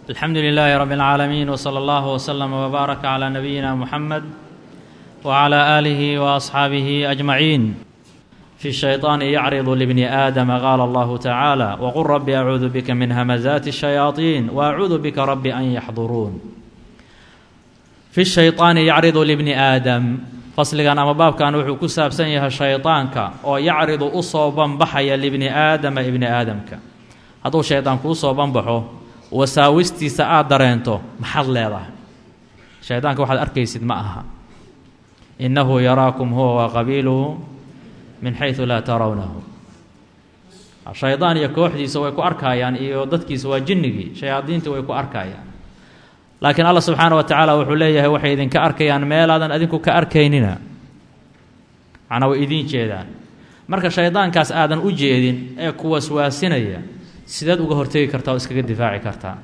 الحمد لله رب العالمين وصلى الله وسلم وبارك على نبينا محمد وعلى اله واصحابه اجمعين في الشيطان يعرض لابن ادم قال الله تعالى وقل رب اعوذ بك من همزات الشياطين واعوذ بك رب ان يحضرون في الشيطان يعرض لابن ادم fasligan ama baabkan wuxuu ku saabsan yahay shaydaanka oo yacridu u soo banbaxaya libni aadama ibni aadamka hadduu shaydaan kuu soo banbaxo wasaawistiisa aad dareento maxaad leedahay shaydaanka waxaad arkaysid ma aha innahu yaraakum huwa wa qabiiluhu min xaysu laa tarawnahu shaydaan iyo kooxdiisa way ku arkayaan iyo dadkiisa waa jinnigii shayaadiintii way ku arkayaan laakiin allah subxaana wa tacaala wuxuu leeyahay waxay idinka arkayaan meelaadan adinku ka arkaynina macnaa way idiin jeedaan marka shaydaankaas aadan u jeedin ee ku waswaasinaya sideed uga hortegi kartaa oo iskaga difaaci kartaa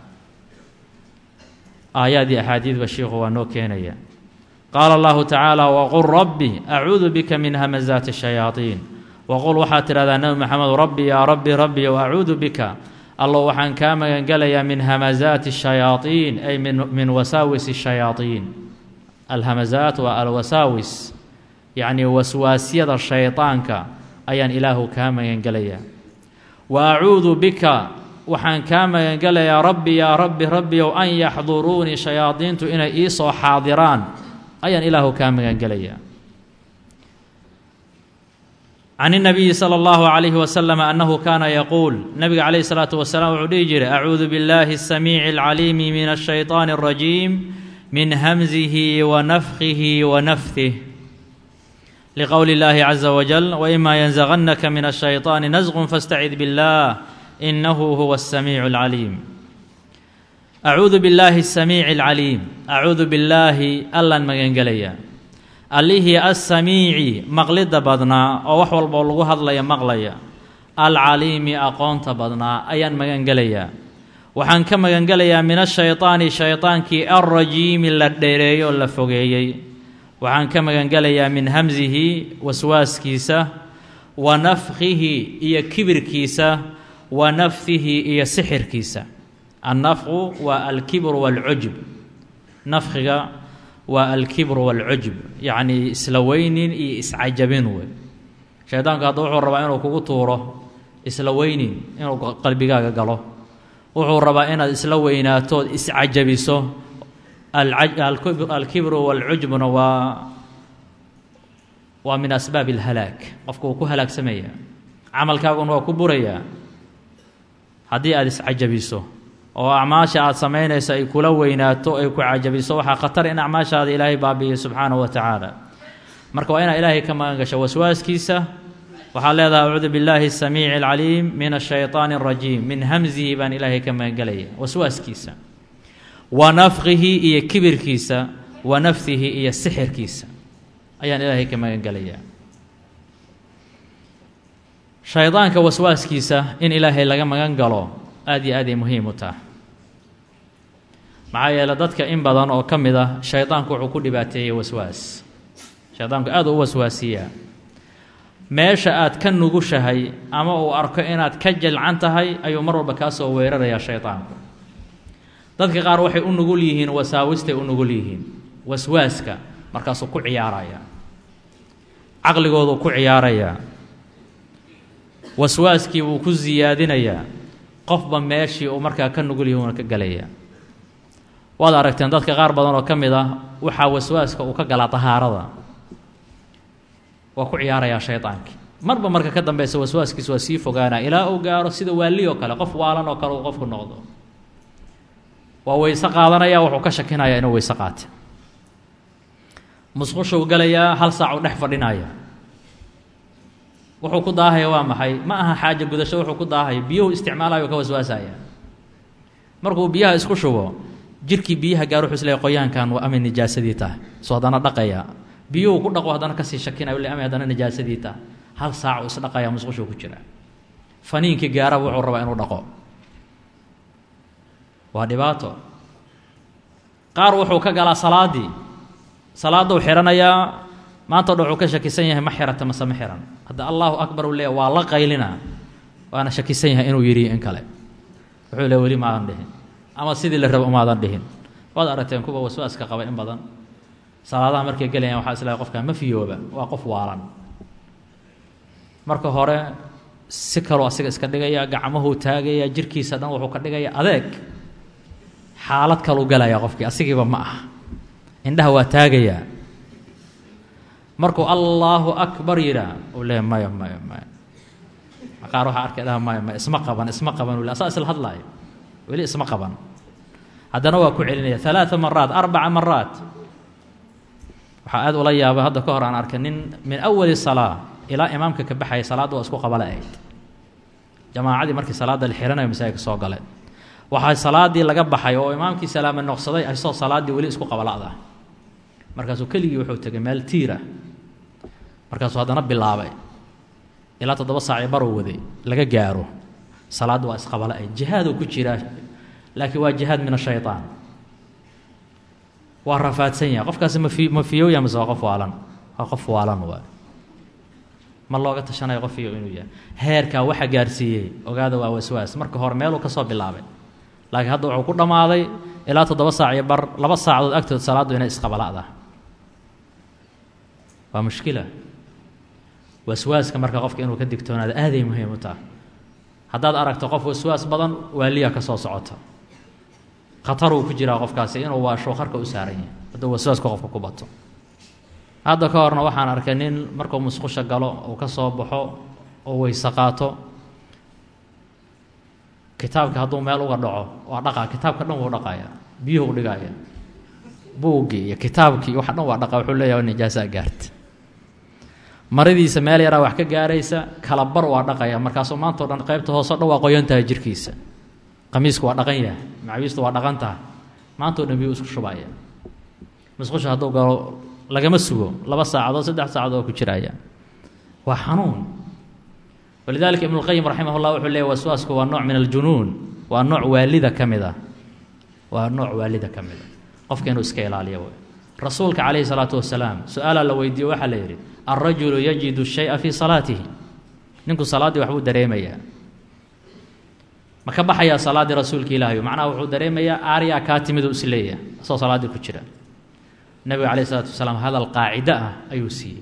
aayaad iyo axaadiidba shiikhu waa noo keenaya qaala allahu tacaala waqul rabbi acuudu bika min hamazaati shayaaiin waqul waxaad tidhahdaa nebi maxamed rabbi yaa rabbi rabbi o acuudu bika allo waxaan kaa magangelayaa min hamazaati shayaaiin ay min wasaawis shayaaiin alhamazaat waa alwasaawis yacnii waswaasyada shaydaanka ayaan ilaahu kaa magangelayaa wa acuudu bika waxaan kaa magangelayaa rabbi yaa rabbi rabbiyow an yaxduruunii shayaadiintu inay ii soo xaadiraan ayaan ilaahu kaa magangelayaa can الnabiyi slى اllahu عalayhi waslm annahu kaana yaquul nabiga calayhi الsalaatu wasalaam wuxuu dhihi jiray acuudu biاllahi الsamiici اlcaliimi min الshayطaani الrajiim min hamzihi wa nafkihi wa nafdih liqowli اllahi caza wajal waima yanzagannaka min الshayطaani nasqun faاstacid biاllah inahu huwa الsamiicu اlcaliim acuudu biاllahi الsamiici اlcaliim acuudu billaahi allaan magangelaya allihii assamiici maqlidda badnaa oo wax walboo lagu hadlaya maqlaya alcaliimi aqoonta badnaa ayaan magangelayaa waxaan ka magangelayaa min ashaydaani shaydaankii alrajiimi la dheereeyo oo la fogeeyey waxaan ka magangelayaa min hamsihi waswaaskiisa wa nafkihi iyo kibirkiisa wa nafhihi iyo sixirkiisa annafqu waa alkibru waalcujb nafkiga waa alkibru waalcujb yacnii isla weynin iyo iscajabin wey shaydaanku hadda wuxuu rabaa inuu kugu tuuro isla weynin inuu qalbigaaga galo wuxuu rabaa inaad isla weynaatood iscajabiso alkibru waalcujbuna waa waa min asbaabi alhalaag qofka wuu ku halaagsamaya camalkaaguna waa ku burayaa haddii aada iscajabiso oo acmaasha aada samaynayso ay kula weynaato ay ku cajabiso waxaa khatar in acmaashaada ilaahay baabi'iyo subxaanahu wa tacaala marka waa inaad ilaahay ka magan gasho waswaaskiisa waxaad leedahay acuudu billaahi asamiici alcaliim min ashayطaani arajiim min hamsihi baan ilaahay ka magangelaya waswaaskiisa wa nafkihi iyo kibirkiisa wa nafhihi iyo sixirkiisa ayaan ilaahay ka magangelayaa shaydaanka waswaaskiisa in ilaahay laga magan galo aada iyo aad ay muhiim u taha maxaa yeele dadka in badan oo ka mid ah shaydaanku wuxuu ku dhibaateeyey waswaas shaydaanku aad u waswaasiyaa meesha aad ka nugushahay ama uu arko inaad ka jalcan tahay ayuu mar walba kaa soo weerarayaa shaydaanku dadka qaar waxay u nugul yihiin wasaawistay u nugul yihiin waswaaska markaasuu ku ciyaarayaa caqligoodu ku ciyaarayaa waswaaskii buu ku siyaadinayaa qofba meeshii uu markaa ka nugul yahi uuna ka gelaya waad aragteen dadka qaar badan oo ka mid ah waxaa waswaaska uu ka galaa dahaarada waa ku ciyaarayaa shaydaankii marba marka ka dambeysa waswaaskiis waa sii fogaanaa ilaa uu gaaro sida waali oo kale qof waalan oo kale uu qofku noqdo waa weyse qaadanaya wuxuu ka shakinayaa inuu weyse qaate musqushuu galayaa hal saac uu dhex fadhinaya wuxuu ku daahaya waa maxay ma aha xaaja gudasho wuxuu ku daahaya biyuhu isticmaalayo ka waswaasaya markuu biyaha isku shubo jirkii biyaha gaar wuxuu isleeyahy qoyaankan waa amay nijaasadii tahay soo haddana dhaqaya biyuhu ku dhaqo haddana kasii shakinayo le amay haddana nijaasadii tahay hal saac uu isdhaqaya musqushuu ku jira faniinkii gaaraba wuxuu rabaa inuu dhaqo waa dhibaato qaar wuxuu ka galaa salaaddii salaaduu xihanayaa maanta o dhan wuxuu ka shakisan yahay ma xirata mase ma xihan hadda allahu akbar uu leeya waa la qaylina waana shakisan yahay inuu yidhi in kale wuxuu le weli ma aan dhihin ama sidii la rabo umaadan dhihin waad aragteen kuwa waswaaska qaba in badan salaadaha markay gelayaan waxaa islahay qofka ma fiyooba waa qof waalan marka hore si kaloo asiga iska dhigaya gacmahuu taagaya jirkiisa dhan wuxuu ka dhigaya adeeg xaalad kaluu galaya qofkii asigiiba ma ah indhaha waa taagayaa markuu allaahu akbar yidhaa uu leeya maya maya maya qaar waxaa arkay dhaha maya maya isma qaban isma qaban uu le asaa isla hadlaayo weli isma qaban haddana waa ku celinaya alaaa maraat arbaca maraat waxaa aad ula yaaba hadda ka hor aan arkay nin min awali salaa ilaa imaamka ka baxaya salaadda waa isku qabala ahayd jamaacadii markii salaadda la xihanayo masaajidka soo galeen waxaa salaadii laga baxay oo imaamkii salaame noqsaday asoo salaaddii weli isku qabala'da markaasuu keligii wuxuu tegay meel tiira markaasuu haddana bilaabay ilaa toddoba saacii baruu waday laga gaaro salaadda waa isqabala ahayd jihaaduu ku jiraa laakiin waa jihaad min ashayطaan waa rafaadsan yahay qofkaasi mafi ma fiyooya mise waa qof waalan waa qof waalan waay ma looga tashanayo qof iyo inuu yahay heerkaa waxa gaarsiiyey ogaada waa waswaas marka hore meeluu ka soo bilaabay laakiin hadda wuxuu ku dhammaaday ilaa toddoba saac iyo bar laba saacadood agtood salaaddu inay isqabala'da waa mushkila waswaaska marka qofka inuu ka digtoonaado aaday muhiim u tahay haddaad aragto qof waswaas badan waaliya ka soo socota khataruu ku jiraa qofkaasi inuu waasho qarka u saaran yahay hadduu waswaaska qofka ku bato hadda ka horna waxaan arkay nin markuu musqusha galo uu ka soo baxo oo weyse qaato kitaabka hadduu meel uga dhaco waa dhaqaa kitaabka dhan wuu dhaqaya biyuhu dhigaya buuggii iyo kitaabkii wax dhan waa dhaqa wuxuu leeyahay nijaasaa gaarta maradiisa meel yaraa wax ka gaaraysa kala bar waa dhaqaya markaasuu maantao dhan qaybta hooseo dhan waa qoyan tahay jirkiisa qamiisku waa dhaqan yahay macawiistu waa dhaqan tahay maantao dhan biyuu isku shubaya musqusha hadduu galo lagama sugo laba saacadood saddex saacadood oo ku jiraya waa xanuun walidalika ibnu lqayim raximah llah wuxuu leeyay waswaasku waa nooc min aljunuun waa nooc waalida ka mid ah waa nooc waalida ka mid a qofka inuu iska ilaaliyo wey rasuulka calayhi salaatu wasalaam su-aalaa la weydiiye waxaa la yidhi alrajulu yajidu shaya fii salaatihi ninku salaaddii waxbuu dareemayaa ma ka baxayaa salaaddii rasuulka ilaahayo macnaha wuxuu dareemayaa aaryaa kaa timiduu is leeyahay asoo salaaddii ku jira nebiga calayh isalaatu wasalaam hadal qaacido ah ayuu siiyey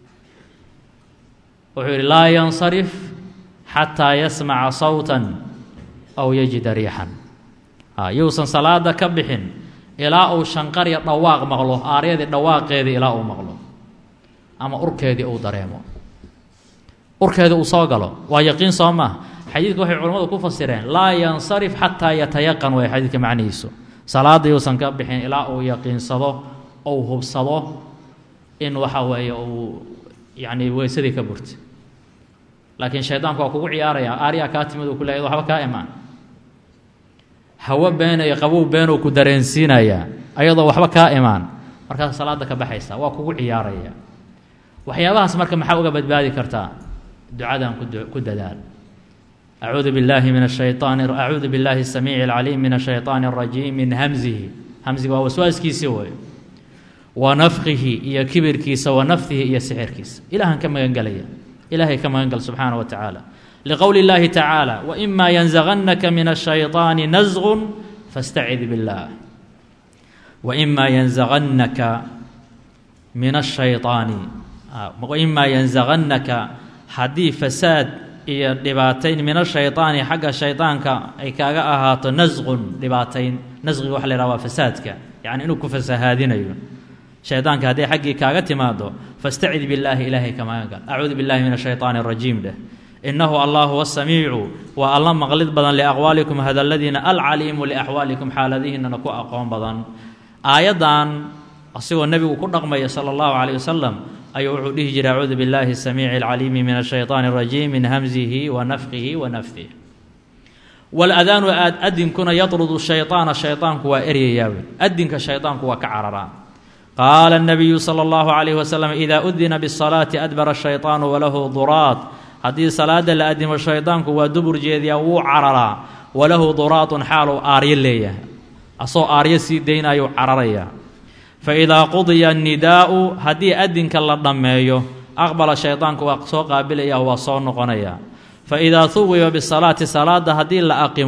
wuxuu yidhi laa yansarif xataa yasmaca sawtan aw yajida riixan yuusan salaada ka bixin ilaa uu shanqarya dhawaaq maqlo aaryadii dhawaaqeedii ilaa uu maqlo ama urkeedii uu dareemo urkeedii uu soo galo waa yaqiin soo maaha xadiidka waxay culimmadu ku fasireen laa yansarif xataa yatayaqan way xadiidka macnihiisu salaada yuusan ka bixin ilaa uu yaqiinsado ou hubsado in waxa weeye uu yacni weysadii ka burtay laakiin shaydaanku waa kugu ciyaaraya aaryaa kaa timid uu ku leeyahy waxba kaa imaan hawo been iyo qabow been uu ku dareensiinayaa ayadoo waxba kaa imaan markaas salaada ka baxaysa waa kugu ciyaaraya waxyaabahaas marka maxaa uga badbaadi kartaa ducadan ku dadaal acuudu billaahi min ashayaan acuudu billaahi asamiici alcaliim min ashayطaani اrajiim min hamzihi hamziga waa waswaaskiisii wey wa nafkihi iyo kibirkiisa wa nafdihi iyo sixirkiisa ilahan ka magan gelaya ilaahay ka magan gal subxaana wa tacaala liqowli اllahi tacaala waima yanzagannaka min الshayطaani nasgun fastacid biاllah waima yanzagannaka min الshayطaani waima yanzagannaka haddii fasaad iyo dhibaatayn min ashayطaani xagga shayطaanka ay kaaga ahaato nasqun dhibaatayn nasqiga waxa la yhaha waa fasaadka yacni inuu ku fasahaadinayo shaydaanka hadday xaggii kaaga timaado fastacid billaahi ilaahay ka magan gal acuudu billahi min ashayطaani اrajiim dheh inahu allah huwa samiicu waa alla maqlid badan liaqwaalikum hadalladiina alcaliimu liaxwaalikum xaaladihiinana ku aqoon badan aayaddan asigoo nebigu ku dhaqmaya sala allahu calayh wasalam ayuu wuxuu dhihi jiray acuudu billahi asamiici alcaliimi min ashayطaani اrajiim min hamzihi wa nafkihi wa nafdih waladaanu adinkuna yatrudu shayطaana shayطaanku waa eryayaawe adinka shayطaanku waa ka cararaa qaala الnabiyu salى اllahu عalayh wasalam ida udina bالsalaati adbara الshayطaanu walahu duraad haddii salaada la adimo shaydaanku waa dubur jeediyaa wuu cararaa walahu duraatun xaaluu aaryo leeyahay asoo aaryo sii daynayuu cararaya faidaa qudiya الnidaa'u haddii adinka la dhammeeyo aqbala shaydaanku waa soo qaabilaya waa soo noqonaya faidaa huwiba bisalaati salaada haddii la aqimo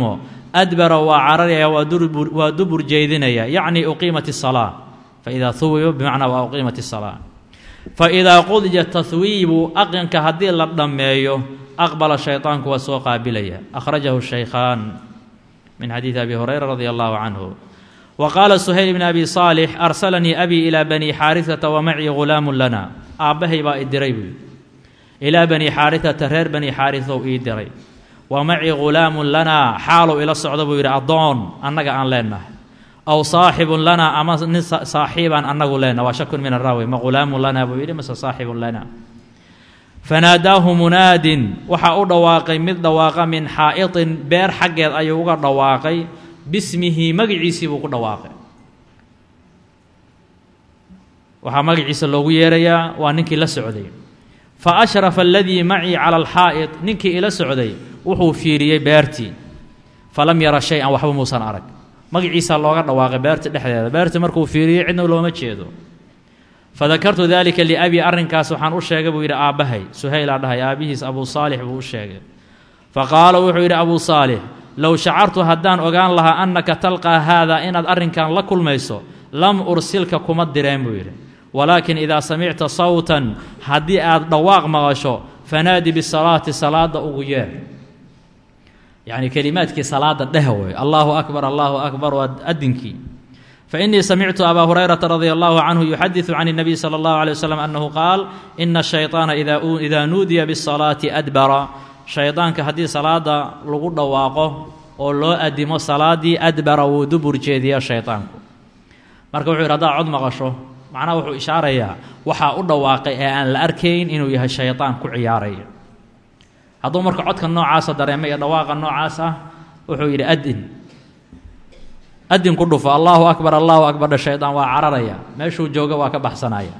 adbara waa cararaya waa dubur jeedinaya yacni uqiimat الsalaa faidaa huwiba bimacnaa waa uqiimat الsalaa faidaa qudija tahwiibu aqinka haddii la dhammeeyo aqbala shayطaanku waa soo qaabilaya akhrajahu shaykhaan min xadiidi abi hurayra radi allahu canhu wa qaala suhayl bn abi saalix arsalanii abii ilaa bani xaarisata wa macii gulaamu lana aabbahay baa i diray buu ilaa bani xaarisata reer bani xaarisow ii diray wa macii gulaamun lanaa xaalow ila socda buu yidhi addoon annaga aan leenahay aw saaxibun lanaa ama nin saaxiibaan annagu leenaha waa shakun min araawi ma gulaamun lanaa buu yidhi mase saaxibun lanaa fanaadaahu munaadin waxaa u dhawaaqay mid dhawaaqa min xaa'itin beer xaggeed ayuu uga dhawaaqay bismihi magiciisii buu ku dhawaaqay waxaa magaciisa loogu yeerayaa waa ninkii la socday fa ashrafa aladii macii cala alxaa'id ninkii ila socday wuxuu fiiriyey beertii falam yara shay-an waxba muusan arag magaciisaa looga dhawaaqay beerta dhexdeeda beertii markuu fiiriyey cidna looma jeedo fadakartu dalika liabii arrinkaas waxaan u sheegay buu yidhi aabbahay suhaylaa dhahay aabbihiis abuu saalix buu u sheegay fa qaala wuxuu yidhi abuu saalix low shacartu haddaan ogaan lahaa annaka talqaa haadaa inaad arrinkan la kulmayso lam ursilka kuma direen buu yidhi walaakin idaa samicta sawtan haddii aad dhawaaq maqasho fanaadi bisalaati salaada ugu yeer yacni kelimaadkii salaada dheh wey allaahu akbar allaahu akbar waa adinkii fainii samictu abaa hurayrata radia allahu canhu yuxadiثu can الnabiy salى اllahu alيه waslm annahu qaal ina الshayطaana idaa nuudiya bالsalaati adbara shaydaanka haddii salaada lagu dhawaaqo oo loo adimo salaadii adbara wuu dubur jeediya shaydaanku marka wuxuu yidhi haddaad cod maqasho macnaha wuxuu ishaarayaa waxaa u dhawaaqay ee aan la arkayn inuu yahay shaydaan ku ciyaaraya hadduu marka codka noocaasa dareema iyo dhawaaqa noocaas ah wuxuu yidhi adin adin ku dhufo allaahu akbar allaahu akbardha shaydaan waa cararaya meeshuu jooga waa ka baxsanaya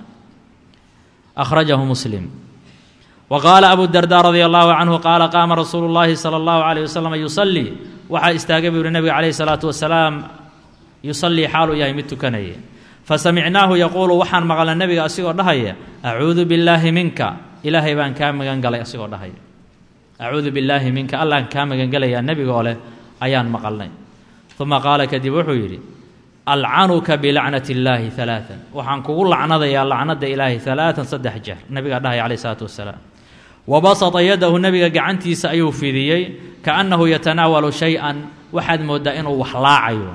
akhrajahu muslim wa qaala abu darda radia allahu canhu qaala qaama rasuulu llaahi sala allahu calayh wasalam yusallii waxaa istaagay buu yihi nabiga calayhi salaatu wasalaam yusallii xaaluu yahay mid tukanaya fasamicnaahu yaquulu waxaan maqalnay nebiga asigoo dhahaya acuudu billaahi minka ilaahay baan kaa magan galay asigoo dhahaya acuudu billaahi minka allaan kaa magangelayaa nebigoo leh ayaan maqalnay uma qaala kadib wuxuu yidhi alcanuka bilacnati illaahi alaaan waxaan kugu lacnadayaa lacnada ilaahay alaaan saddex jeer nabigaa dhahaya calayh isalaatu wasalaam wa basata yadahu nebiga gacantiisa ayuu fidiyey kaannahu yatanaawalu shay-an waxaad mooddaa inuu wax laacayo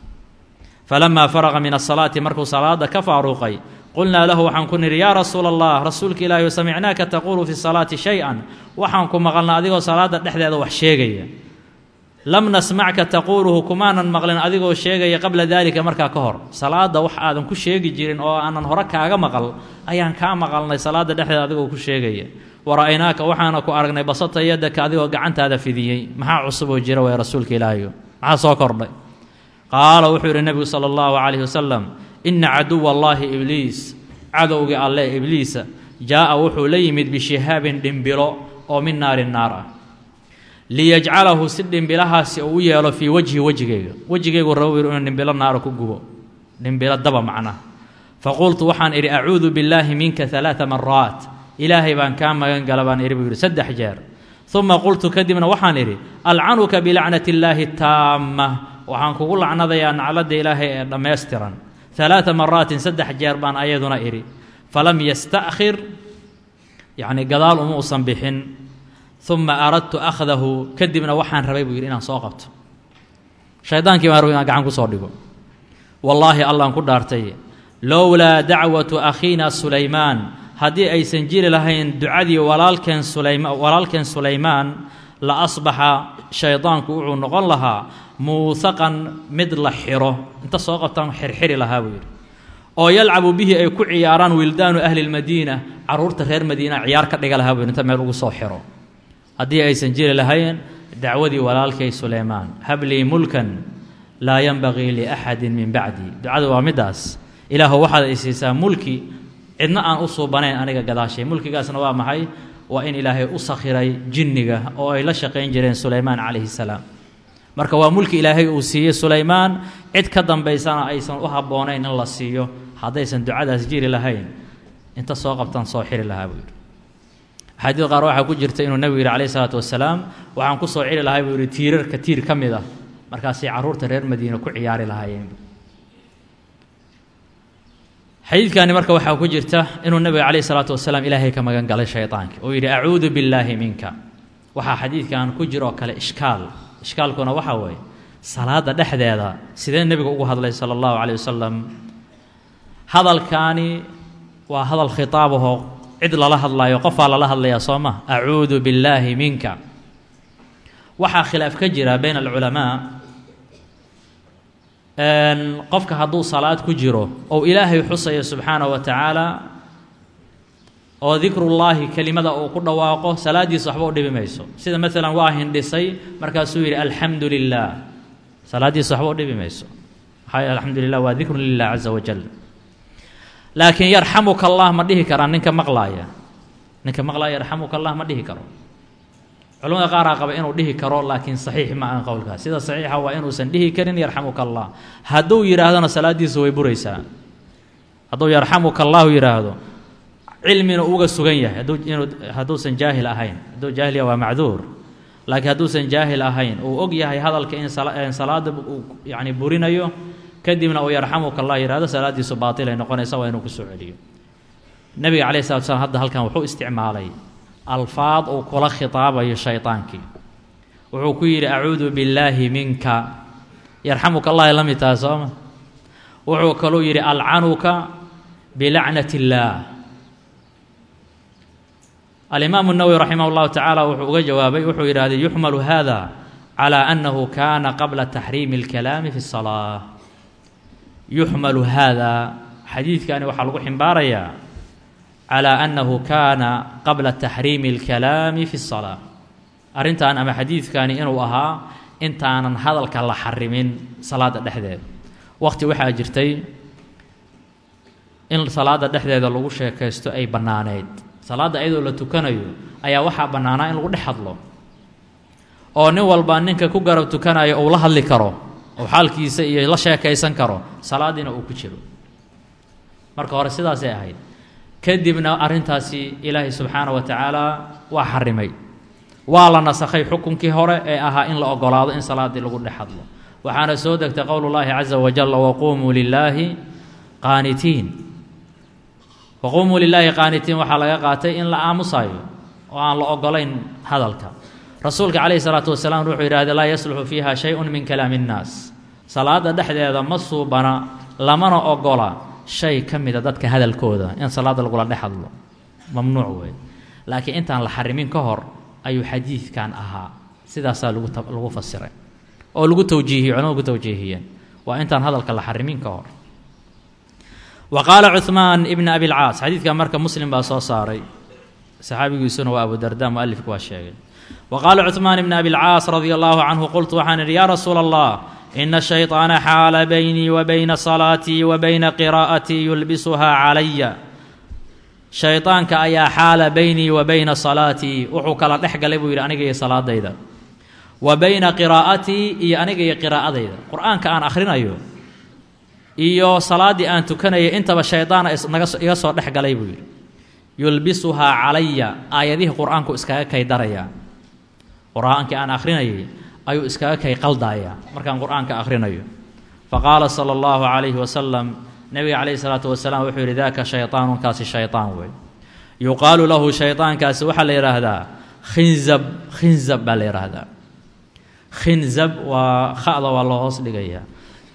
falamaa faraqa min asalaati markuu salaada ka faaruuqay qulnaa lahu waxaan ku nidhi yaa rasuula allah rasuulka ilaahi samicnaaka taquulu fi salaati shay-an waxaan ku maqalna adigoo salaada dhexdeeda wax sheegaya lam nasmacka taquuluhu kumaanan maqlin adigoo sheegaya qabla daalika markaa ka hor salaada wax aadan ku sheegi jirin oo aanan hore kaaga maqal ayaan kaa maqalnay salaada dhexdeeda adigoo ku sheegaya wara'aynaaka waxaana ku aragnay basata yadaka adigoo gacantaada fidiyey maxaa cusub oo jira way rasuulka ilaahiyo maxaa soo kordhay qaala wuxuu yidhi nebigu sala allahu calayhi wasalam inna caduwa allaahi ibliis cadowgii alle ibliisa jaa'a wuxuu la yimid bishihaabin dhimbilo oo min naari naar ah liyajcalahu si dhimbilahaasi uu u yeelo fii wejhi wejigayga wejigaygu rabo inuu dhimbilo naara ku gubo dhimbilo daba macnaha faqultu waxaan idhi acuudu billaahi minka alaaa maraat ilaahay baan kaa magan gala baan idhi buu yidhi saddex jeer uma qultu kadibna waxaan idhi alcanuka bilacnati illaahi taama waxaan kugu lacnadayaa nacladda ilaahay ee dhammaystiran alaaa maraatin saddex jeer baan ayaduna idhi falam yasta'khir yacni gadaal uma usan bixin uma aradtu akhdahu kadibna waxaan rabay buu yidhi inaan soo qabto shaydaankii baan rabay inaan gacan ku soo dhigo wallaahi allaan ku dhaartay lowlaa dacwatu akhiina sulaymaan haddii aysan jiri lahayn ducadii walaalkeen sulayma walaalkeen sulaymaan la asbaxa shaydaanku wuxuu noqon lahaa muusaqan mid la xiro inta soo qabtaan xirxiri lahaa buu yidhi oo yalcabu bihi ay ku ciyaaraan wildaanu ahli lmadiina carruurta reer madiina ciyaar ka dhiga lahaa buu yidhi inta meel ugu soo xiro haddii aysan jiri lahayn dacwadii walaalkay suleymaan hablii mulkan laa yanbagii liaxadin min bacdi ducadu waa middaas ilaahu waxaad ay siisaa mulki cidna aan u suubanayn aniga gadaashay mulkigaasna waa maxay waa in ilaahay u sakhiray jinniga oo ay la shaqayn jireen sulaymaan calayhi salaam marka waa mulki ilaahay uu siiyey sulaymaan cid ka dambaysana aysan u habboonayn in la siiyo haddaysan ducadaas jiri lahayn inta soo qabtaan soo xiri lahaa buu yidhi axaadiid qaar waxaa ku jirta inuu nebigu yidhi calayhi salaatu wasalaam waxaan ku soo celi lahay buu yidhi tiirarka tiir ka mid ah markaasay carruurta reer madiina ku ciyaari lahaayeen xadiidkani marka waxaa ku jirta inuu nebiga calayh isalaatu wasalaam ilaahay ka magan galay shaydaanka oo yidhi acuudu billaahi minka waxaa xadiidkan ku jira oo kale ishkaal ishkaalkuna waxaa weeye salaada dhexdeeda sidee nebigu ugu hadlay sala allahu calayh wasalam hadalkaani waa hadal khitaabahoo cid lala hadlaayo qofaa lala hadlayaa soo ma acuudu billaahi minka waxaa khilaaf ka jira bayna alculamaa qofka hadduu salaad ku jiro ou ilaahay xusayo subxaanahu wa tacaala oo dikrullaahi kelimada uu ku dhawaaqo salaaddiisa waxba u dhibi mayso sida maalan waa hindhisay markaasuu yidhi alxamdu lilah salaaddiisa waxba u dhibi mayso maxaa alxamdu lilah waa dikrun lilah caza wajal laakiin yarxamuka allah ma dhihi karaa ninka maqlaaya ninka maqlaaya yarxamuka allah ma dhihi karo culamada qaaraa qaba inuu dhihi karo laakiin saxiix ma ahan qowlkaas sida saxiixa waa inuusan dhihi karin yarxamuka allah hadduu yidhaahdona salaaddiisa way buraysaa hadduu yarxamuka allahu yidhaahdo cilmina uga sugan yahay hadduu inuu hadduusan jaahil ahayn hadduu jaahil yahay waa macduur laakiin hadduusan jaahil ahayn uu og yahay hadalka in salaada uu yacni burinayo kadibna uu yarxamuka allah yidhahdo salaaddiisu baatilay noqonaysa waa inuu kusoo celiyo nebiga calayh salatu slam hadda halkan wuxuu isticmaalay alfaad uu kula khitaabayo shaydaankii wuxuu ku yidhi acuudu billaahi minka yarxamuka allahi la mid taha sooma wuxuu kaluu yidhi alcanuka bilacnat illaah alimaamu nawowi raximah llahu tacaala wuxuu uga jawaabay wuxuu yidhahday yuxmalu hada calaa annahu kaana qabla taxriimi اlkalaami fi الsalaa yuxmalu hada xadiidkani waxaa lagu ximbaarayaa calaa annahu kaana qabla taxriimi اlkalaami fi الsalaa arrintan ama xadiidkani inuu ahaa intaanan hadalka la xarimin salaada dhexdeeda waqti waxaa jirtay in salaada dhexdeeda lagu sheekaysto ay bannaaneyd salaadda iyadoo la tukanayo ayaa waxaa bannaanaa in lagu dhex hadlo oo nin walba ninka ku garab tukanayo uu la hadli karo oo xaalkiisa iyo la sheekaysan karo salaadiina uu ku jiro marka hore sidaasay ahayd kadibna arrintaasi ilaahay subxaana wa tacaala waa xarimay waa la nasakhay xukunkii hore ee ahaa in la ogolaado in salaaddii lagu dhex hadlo waxaana soo degtay qowlullaahi caza wajalla waquumuu lilaahi qaanitiin waquumuu lilaahi qaanitiin waxaa laga qaatay in la aamusayo oo aan la ogolayn hadalka rasuulka calayhi salaatu wasalaam wuxuu yidhahday laa yasluxu fiiha shay-un min kalaami innaas salaada dhexdeeda ma suubana lamana ogola shay ka mida dadka hadalkooda in salaada lagula dhex hadlo mamnuuc wey laakiin intaan la xarimin ka hor ayuu xadiidkan ahaa sidaasaa lagu lagu fasiray oo lagu tawjiihiyey culamadu ku tawjiihiyeen waa intaan hadalka la xarimin ka hor wa qaala cuhmaan ibna abilcaas xadiidkan marka muslim baa soo saaray saxaabigiisuna waa abu darda mualifku waa sheegay wa qaala cuhmaan ibna abilcaas radia allahu canhu qultu waxaan idhi yaa rasuula allah ina shayطaana xaala baynii wa bayna salaatii wa bayna qiraa'atii yulbisuhaa calaya shaydaanka ayaa xaala baynii wa bayna salaatii wuxuu kala dhex galay buu yidhi aniga iyo salaadayda wa bayna qiraa'atii iyo aniga iyo qiraa'adayda qur-aanka aan akhrinayo iyo salaaddii aan tukanayay intaba shaydaana naga iga soo dhex galay buu yidhi yulbisuhaa calaya aayadihii qur-aanku iskaga kay darayaa qur-aankii aan akhrinayay ayuu iskaga kay qaldaaya markaan qur-aanka akhrinayo fa qaala sala allahu calayhi wasalam nebiga calayhi salaatu wasalaam wuxuu yidhi daaka shaytaanunkaasi shaytaan wey yuqaalu lahu shaydaankaasi waxaa la yidhaahdaa khinzab khinzab baa la yidhaahdaa khinzab waa kha'da waa loo hoos dhigayaa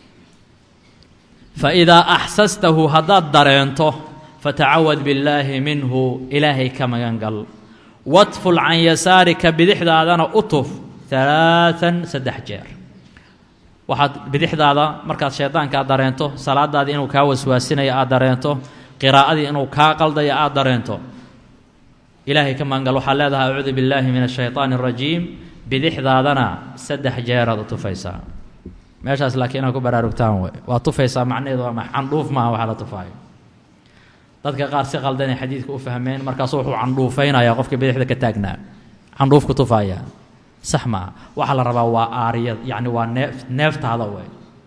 fa idaa axsastahu haddaad dareento fatacawad billaahi minhu ilaahay ka magan gal wadful can yasaarika bidixdaadana u tuf alaaan saddex jeer waxaad bidixdaada markaad shaydaankaa dareento salaadaadii inuu kaa waswaasinayo aad dareento qiraa'adii inuu kaa qaldayo aad dareento ilaahay ka magan gal waxaad leedahay acuudu billaahi min ashayطaani اrajiim bidixdaadana saddex jeeraad u tufaysaa meeshaas laakiin inaad ku baraarugtaan wey waa tufaysaa macnaheedu waa candhuuf maaha waxaa la tufaayo dadka qaar si qaldanay xadiidka u fahmeen markaasu wuxuu candhuufaynayaa qofka bidixda ka taagnaa candhuufku tufaaya sax maaha waxaa la rabaa waa aariyad yacni waa neef neeftaada wey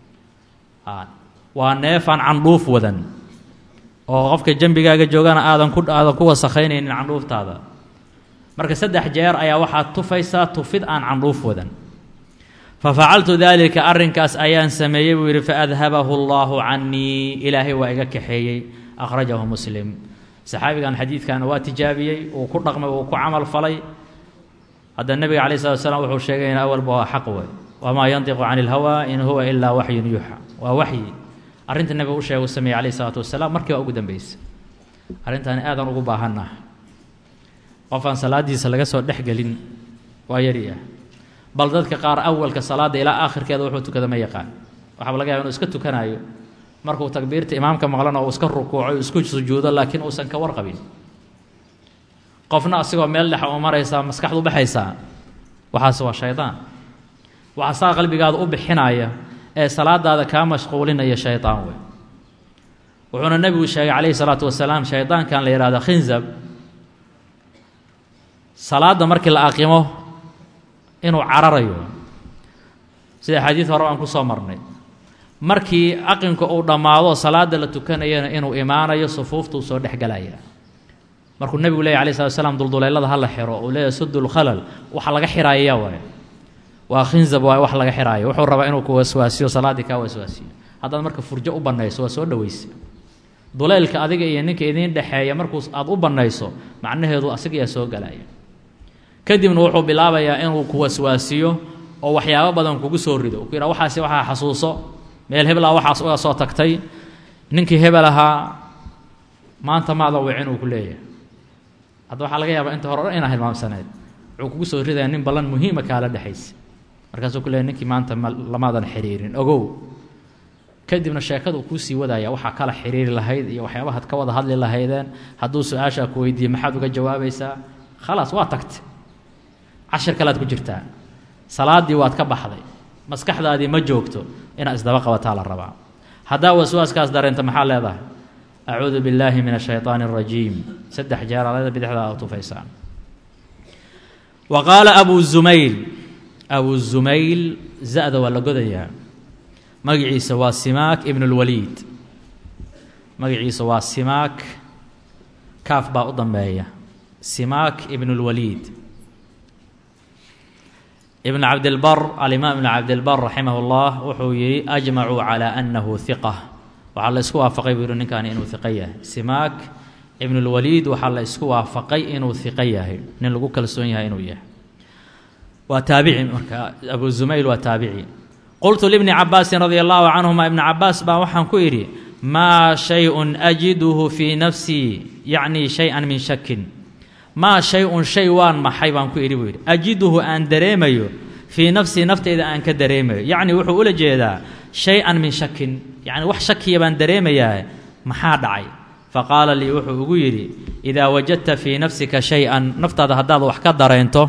waa neefaan candhuuf wadan oo qofka jembigaaga joogana aadan ku aadan ku wasakhaynayn candhuuftaada marka saddex jeer ayaa waxaad tufaysaa tufid aan candhuuf wadan fafacaltu daalika arrinkaas ayaan sameeyey buu yidhi faadhabahu allahu canii ilaahay waa iga kaxeeyey akhrajahu muslim saxaabigan xadiidkan waa tijaabiyey uu ku dhaqmay uu ku camal falay hadda nebiga calayi slat slam wuxuu sheegay in awalba waa xaq wey wamaa yantiqu cani ilhawaa in huwa ilaa waxyun yuuxa waa waxyi arrinta nebiga u sheega u sameeyey calayh isalaatu wasalaam markii waa ugu dambeysa arrintaani aadaan ugu baahanah qofaan salaadiisa laga soo dhex gelin waa yari ah bal dadka qaar awalka salaadda ilaa aakhirkeeda wuxuu tukada ma yaqaan waxaaba laga yaba inuu iska tukanayo markuu takbiirta imaamka maqlana uu iska rukuuco isku sujuudo laakiin uusan ka warqabin qofna asigoo meel dhexa u maraysaa maskaxdu baxaysaa waxaas waa shaydaan waxaa saa qalbigaada u bixinaya ee salaadaada kaa mashquulinaya shaydaan wey wuxuuna nebigu sheegay calayhi salaatu wasalaam shaydaankan la yihahdo khinzab salaadda markii la aqimo inuu cararayo sida xadiid hore aan ku soo marnay markii aqinka uu dhammaado salaada la tukanayana inuu imaanayo sufuuftuu soo dhexgelaya markuu nebigu leeyay alay slat slam dulduleylada ha la xiro uu leeyahy sudulkhalal waxa laga xiraaya waay waa khinzab waay wax laga xiraayo wuxuu rabaa inuu ku waswaasiyo salaaddii kaa waswaasiyo haddaad marka furjo u bannayso waa soo dhoweysa duleylka adiga iyo ninka idiin dhexeeya markuu aad u bannayso macnaheedu asigayaa soo galaya kadibna wuxuu bilaabayaa inuu ku waswaasiyo oo waxyaabo badan kugu soo rido ku yidhaha waxaasi waxaa xasuuso meel hebelaa waxaas uga soo tagtay ninkii hebel ahaa maanta maada wicin uu ku leeyahay hadda waxaa laga yaabaa inta hore o dhan inaa hilmaamsaneed wuxuu kugu soo ridaya nin ballan muhiima kaala dhexaysa markaasuu ku leeyahy ninkii maanta ma lamaadan xiriirin ogow kadibna sheekada uu kuu sii wadaya waxaa kala xiriiri lahayd iyo waxyaabahaad ka wada hadli lahaydeen hadduu su-aashaa ku weydiiye maxaad uga jawaabaysaa khalaas waa tagtay cashir kalead ku jirtaa salaaddii waad ka baxday maskaxdaadii ma joogto inaad isdaba qabataa la rabaa haddaa waswaaskaas dareento maxaa leedahay acuudu billaahi min ashayطaani اrajiim saddex jeer alada bidixdaa a tufaysaan wa qaala abu zumayl abu zumayl za-da waa la godayaa magaciisa waa simaak ibn اlwaliid magaciisa waa simaak kaaf baa u dambeeya simaak ibn اlwaliid ibn cabdilbar alimaam ibn cabdilbar raximah اllah wuxuu yihi ajmacuu calى anahu hiqa waxaa la isku waafaqay buu yihi ninkaani inuu hiqo yahay simaak ibn اlwaliid waxaa la isku waafaqay inuu hiqo yahay nin lagu kalsoon yahay inuu yahay waa taabici marka abu zumayl waa taabici qultu libni cabaasin radia allahu canhuma ibna cabaas baa waxaan ku idhi maa shay-un ajiduhu fii nafsii yacni shay-an min shakin maa shay-un shay waan maxay baan ku idhi buu yidhi ajiduhu aan dareemayo fii nafsii nafteyda aan ka dareemayo yacni wuxuu ula jeedaa shay-an min shakin yacni wax shakiya baan dareemayaa maxaa dhacay faqaala lii wuxuu ugu yidhi idaa wajadta fii nafsika shay-an naftaada haddaad wax ka dareento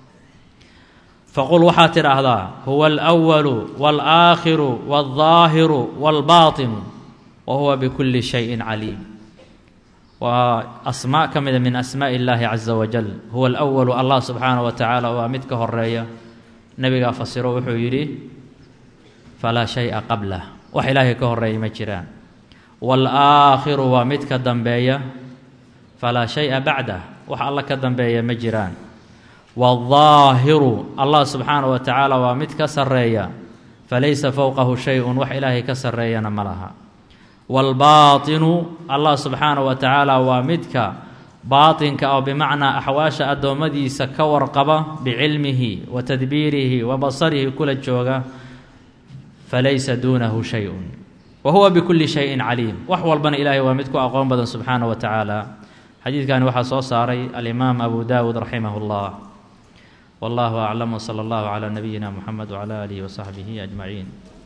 faqul waxaad tidhaahdaa huwa alأwalu wاlآakhiru wاlظaahiru wاlbaطinu wa huwa bikulli shayin caliim waa asmaa ka mida min asmaaءi اllaahi caza wajal huwa alأwalu allah subxaanaه wa tacaala waa mid ka horeeya nebigaa fasiro wuxuu yidhi falaa shaya qablah wax ilaahay ka horeeya ma jiraan wاlآakhiru waa mid ka dambeeya falaa shaya bacdah wax alla ka dambeeya ma jiraan wاlظaahiru allah subxaanaه wa tacaala waa mid ka sareeya falaysa fowqahu shay-un wax ilaahay ka sareeyana ma laha wاlbaatinu allah subxaanaه wa tacaala waa midka baatinka oo bimacnaa axwaasha addoommadiisa ka warqaba bicilmihi wa tadbiirihi wa basarihi kula jooga falaysa duunahu shay-un wa huwa bikulli shayin caliim wax walbana ilaahay waa mid ku aqoon badan subxaanaه wa tacaala xadiidkani waxaa soo saaray alimaam abu dawud raximah اllah والله أعلم وصلى الله على نبينا محمد وعلى آله وصحبه أجمعين